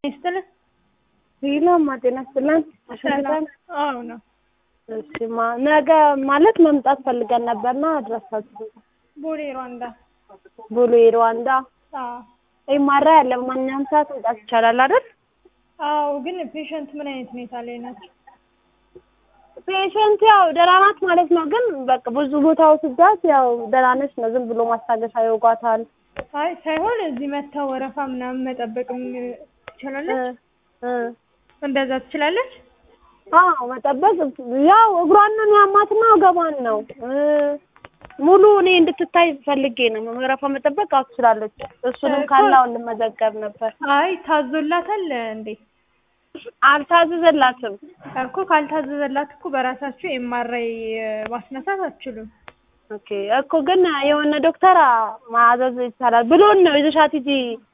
ይስጥልን። ሄሎማ ጤና ይስጥልን። ሰላም። አዎ ነው። እሺማ ነገ ማለት መምጣት ፈልገን ነበርና አድረሳችሁ ቦሌ ሩዋንዳ። ቦሌ ሩዋንዳ አዎ ኤምአራ ያለ ማንኛውም ሰዓት መምጣት ይቻላል አይደል? አዎ። ግን ፔሸንት ምን አይነት ሁኔታ ላይ ናቸው? ፔሸንት ያው ደህና ናት ማለት ነው። ግን በቃ ብዙ ቦታ ወስጃት ያው ደህና ነች ነው። ዝም ብሎ ማስታገሻ ይወጓታል። አይ ሳይሆን እዚህ መጥተው ወረፋ ምናምን መጠበቅም ትችላለች። እ እንደዛ ትችላለች። አዎ መጠበቅ ያው እግሯንን ያማትና ወገቧን ነው እ ሙሉ እኔ እንድትታይ ፈልጌ ነው። ወረፋ መጠበቅ አዎ ትችላለች። እሱንም ካላው ልመዘገብ ነበር። አይ ታዞላታል እንዴ? አልታዘዘላትም። እኮ ካልታዘዘላት እኮ በራሳችሁ ኤምአርአይ ማስነሳት አትችሉም። ኦኬ እኮ ግን የሆነ ዶክተር ማዘዝ ይቻላል ብሎን ነው ይዘሻት ሂጂ